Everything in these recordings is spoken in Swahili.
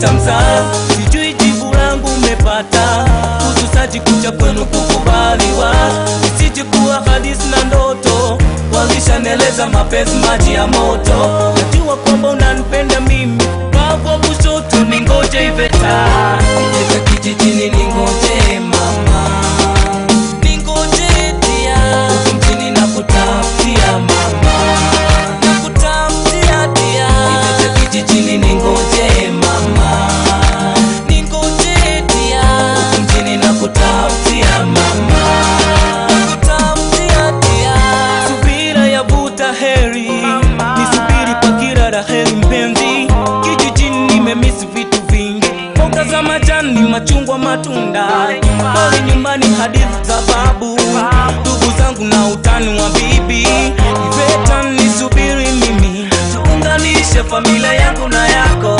Iveta mzaa, sijui jibu langu umepata, ususaji kucha kwenu kukubaliwa, isije kuwa hadithi na ndoto, walishaneleza mapenzi maji ya moto, najua kwamba unanipenda mimi, wako kushoto ningoje Iveta, Iveta kijijini ningoje mama, ningoje dia, huku mjini nakutafutia mama, nakutafutia dia, Iveta kijijini ningoje mama, ningoje dia, huku mjini nakutafutia mama, nakutafutia dia, subira yavuta heri, nisubiri kwa kila la heri mpenzi, kijijini nimemisi vitu vingi, mboga za majani, machungwa, matunda, pale nyumbani hadithi za babu, ndugu zangu na utani wa bibi, Iveta nisubiri mimi, tuunganishe familia yangu na yako,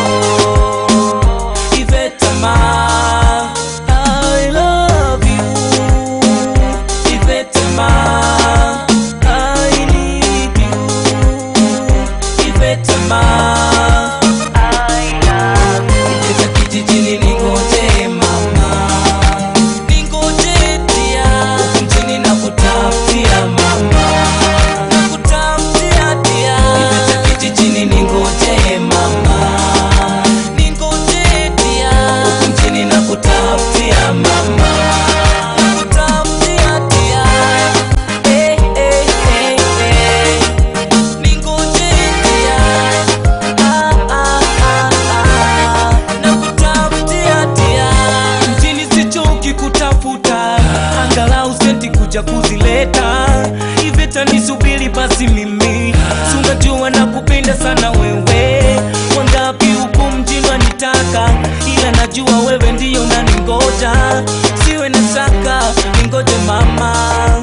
Iveta ma I love you, Iveta ma I need you, Iveta ma Iveta kijijini ningoje mama, ningoje dia, huku mjini nakutafutia mama, nakutafutia dia. Iveta kijijini ningoje mama, ningoje dia, huku mjini nakutafutia mama, nakutafutia dia. Eh, eh, eh, eh. Ningoje dia. Ah, ah, ah, ah. Nakutafutia dia. Mjini sichoki kutafuta, angalau senti kuja kuzileta. Iveta nisubiri basi mimi, si unajua nakupenda sana wewe. Wangapi huku mjini wanitaka, ila najua wewe ndiyo unaningoja. Siwe na shaka, ningoje mama.